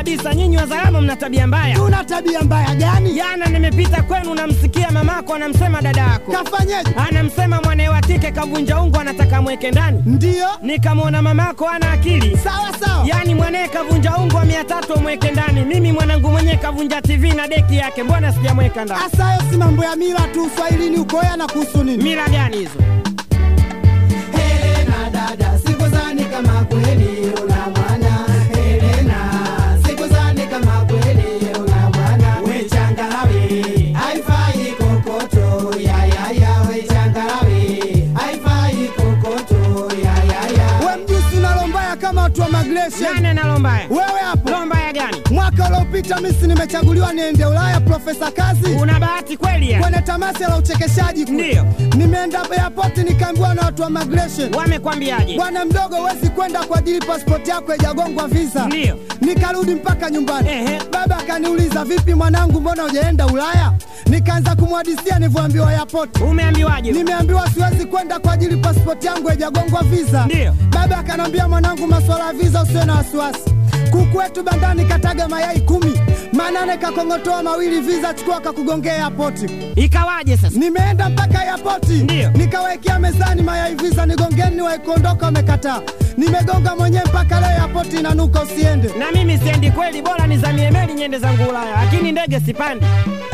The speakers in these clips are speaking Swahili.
kabisa, nyinyi wazalamo mna tabia mbaya. Tuna tabia mbaya gani? Jana nimepita kwenu, namsikia mamako anamsema dada yako, Kafanyeje? anamsema mwanae wa kike kavunja ungo, anataka mweke ndani. Ndiyo, Nikamwona mamako ana akili, sawa sawa. yaani mwanae kavunja ungo wa mia tatu amweke ndani. Mimi mwanangu mwenyewe kavunja TV na deki yake, mbona sijamweka ndani? Asa hayo si mambo ya mila tu, Uswahilini ukoya na kuhusu nini? Mila gani hizo? Helena dada, sikuzani kama kweli una mwana. Helena, sikuzani kama kweli una mwana. We changarawe, haifai kokoto, ya ya ya. We changarawe, haifai kokoto, ya ya ya. We mjusi unalombaya kama watu wa migration. Nani ana lombaya? Wewe hapo, Lombaya gani? mwaka uliopita misi nimechaguliwa niende Ulaya, Profesa Kazi Una bahati kweli ya? kwenye tamasha la uchekeshaji kule. Ndiyo. Nimeenda airport nikaambiwa na watu wa migration Wamekwambiaje? Bwana mdogo, huwezi kwenda kwa ajili pasipoti yako haijagongwa visa. Ndiyo. Nikarudi mpaka nyumbani. Ehe. Baba akaniuliza vipi mwanangu, mbona hujaenda Ulaya? Nikaanza kumhadisia nilivyoambiwa airport. Umeambiwaje? Nimeambiwa siwezi kwenda kwa ajili pasipoti yangu haijagongwa visa. Ndiyo. Baba akanambia, mwanangu, masuala ya visa usiwe na wasiwasi. Kuku wetu bandani kataga mayai kumi, manane kakongotoa mawili, visa chukua kakugongea airport. Ikawaje sasa? Nimeenda mpaka airport, Ndiyo. nikawekea mezani mayai visa, nigongeni, waikuondoka wamekataa. Nimegonga mwenyewe mpaka leo airport inanuka, usiende. Na mimi siendi kweli, bora nizamie meli nyende zangu Ulaya, lakini ndege sipandi.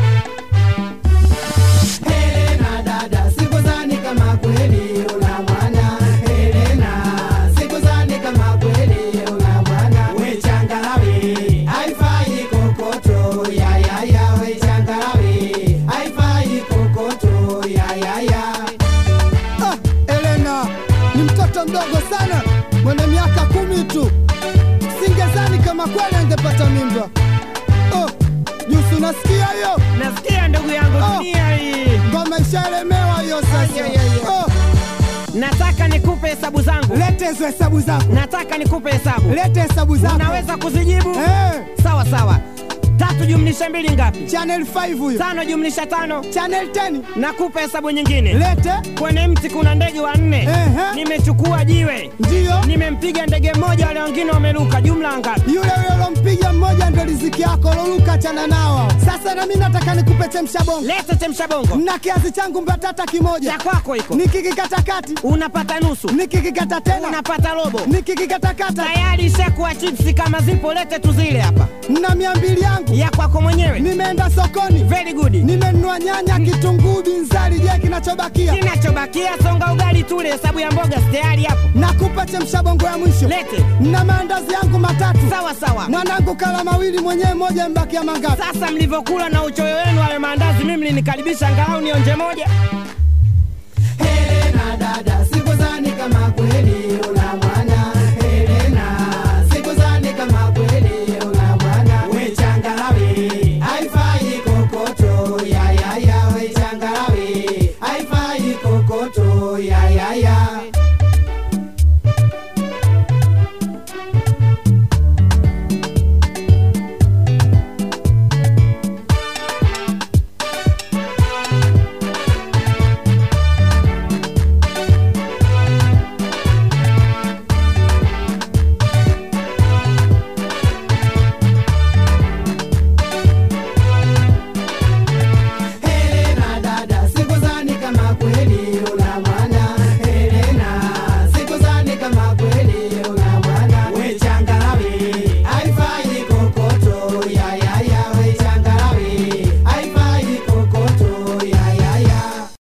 Helena dada, sikuzani kama kweli una mwana. Helena, sikuzani kama kweli una mwana. We changarawe, haifai kokoto, ya ya ya. We changarawe, haifai kokoto, ya ya ya. Ah, Elena ni mtoto mdogo sana mwenye miaka kumi tu, singezani kama kweli angepata mimba. Oh, Jusu, unasikia hiyo Nasikia ndugu yangu, Oh. dunia hii. ngoma ishaelemewa hiyo sasa. Ay, ay, ay, ay. Oh, Nataka nikupe hesabu zangu, lete hizo hesabu zako, nataka nikupe hesabu. lete hesabu zako. Unaweza kuzijibu? Eh, Sawa sawa. Tatu jumlisha mbili ngapi? channel 5 huyo, Tano jumlisha tano. channel 10 Nakupa hesabu nyingine. lete. Kwenye mti kuna ndege wanne. Ehe. Nimechukua jiwe, Ndiyo nimempiga ndege mmoja, wale wengine wameruka. Jumla ngapi? yule yule ulompiga mmoja ndo riziki yako, loluka chana nao. Sasa na mimi nataka nikupe chemsha bongo, Leta chemsha bongo. na kiazi changu mbatata kimoja, Cha kwako iko, nikikikatakati unapata nusu, nikikikata tena unapata robo. nikikikatakata Tayari ishakuwa chipsi, kama zipo lete tuzile hapa. na mia mbili yangu. Ya kwako mwenyewe. Nimeenda sokoni, Very good. nimenunua nyanya, kitunguu, binzari. Je, kinachobakia Kinachobakia songa ugali tule, hesabu ya mboga si tayari hapo. nakupa chemsha bongo ya mwisho Lete. na maandazi yangu matatu. Sawa sawa. Mwanangu kala mawili, mwenyewe moja, mbakia mangapi? Sasa mlivyokula na uchoyo wenu hayo maandazi, mimi mlinikaribisha angalau nionje moja. Helena dada, sikuzani kama kweli